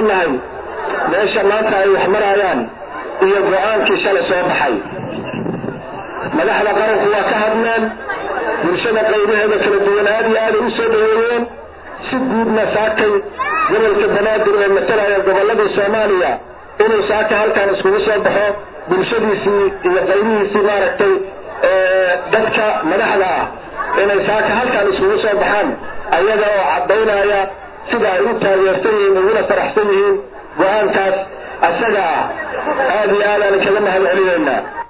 faraxsannahay meesha maanta ay wax marayaan iyo go-aankii shalay soo baxay madaxda qaranku waa ka hadleen bulshada qaybaheeda kala duwan aad iyo aaday u soo dhaweeyeen si guudna saakay gobolka banaadir oo matalaya gobolladii soomaaliya inuu saaka halkan iskugu soo baxo bulshadiisii iyo qaybihiisii maaragtay dadka madaxda ah inay saaka halkan iskugu soo baxaan ayaga oo caddaynaya sida ay u taageersan yihiin uguna faraxsan yihiin go-aankaas asaga ah aad iyo aad aan kaga mahad celinaynaa